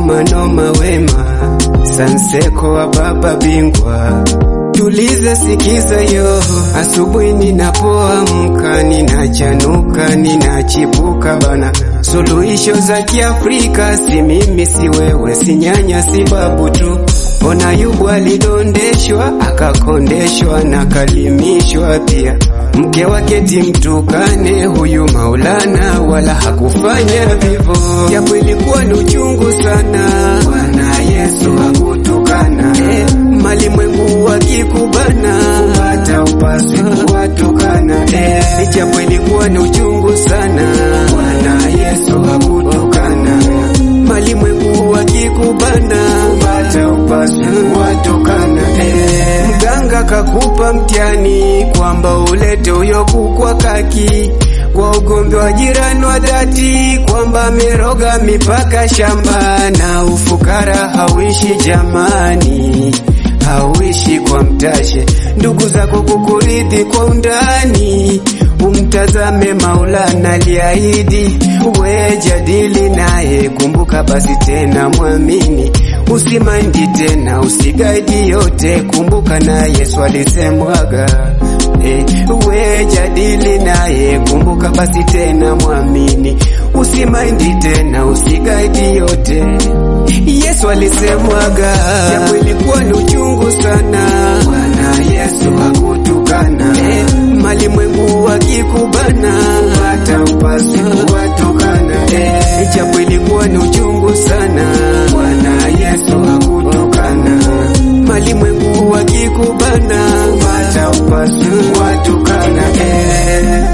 noma noma wema Sanseko wa baba bingwa Tulize sikiza yo, asubuhi ninapoamka, ninachanuka, ninachipuka bana. Suluhisho za Kiafrika si mimi, si wewe, si nyanya, si babu tu. Ona Ayubu alidondeshwa, akakondeshwa na kalimishwa pia. Mke wake timtukane huyu Maulana, wala hakufanya vivyo, japo ilikuwa ni uchungu sana. Bwana Yesu hakutukana eh, malimwengu wakikubana, hata upaswi kuwatukana eh, japo ilikuwa ni uchungu sana. Bwana Yesu hakutukana malimwengu wakikubana, hata upaswi kuwatukana eh, mganga kakupa mtihani kwamba ulete huyo kukwa kaki kwa ugombe wa jirani wa dhati, kwamba ameroga mipaka shamba na ufukara hauishi jamani, hauishi kwa mtashe. Ndugu zako kukuridhi kwa undani, umtazame Maulana aliahidi, we jadili naye, kumbuka basi tena mwamini, usimaindi tena, usigaidi yote, kumbuka na Yesu alisemwaga Eh, we jadili naye, kumbuka basi tena mwamini, usimaindi tena, usigaidi yote. Yesu alisemwaga, japo ilikuwa ni uchungu sana. Bwana Yesu hakutukana eh, malimwengu wakikubana, hata upasi kuwatukana eh, japo ilikuwa ni uchungu sana. Bwana Yesu hakutukana malimwengu wakikubana, hata upasi kuwatukana eh.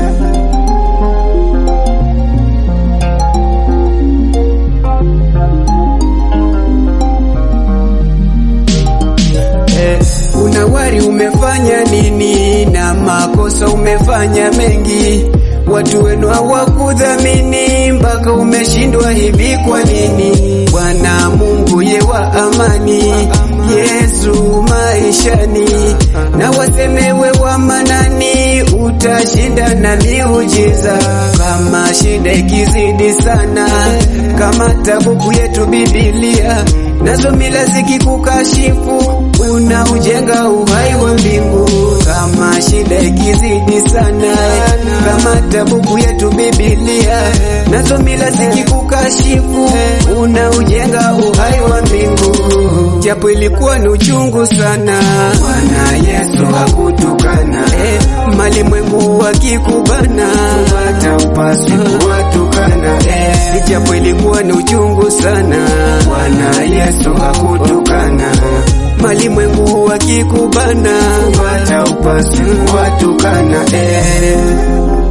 Eh, unawari umefanya nini na makosa umefanya mengi, watu wenu hawakudhamini mpaka umeshindwa hivi. Kwa nini? Bwana Mungu ye wa amani, Yesu maishani, na wasemewe wa manani, utashinda na miujiza. Kama shida ikizidi sana, kama tabuku yetu Biblia nazo mila zikikukashifu, unaujenga uhai wa mbingu. Kama shida ikizidi sana, kama tabuku yetu Biblia, nazo mila zikikukashifu, unaujenga uhai wa mbingu. Japo ilikuwa ni uchungu sana, Bwana Yesu hakutukana eh, malimwengu wakikubana, hata upasi kuwatukana eh, japo ilikuwa ni uchungu sana, Bwana Yesu hakutukana malimwengu wakikubana, hata upasi kuwatukana eh.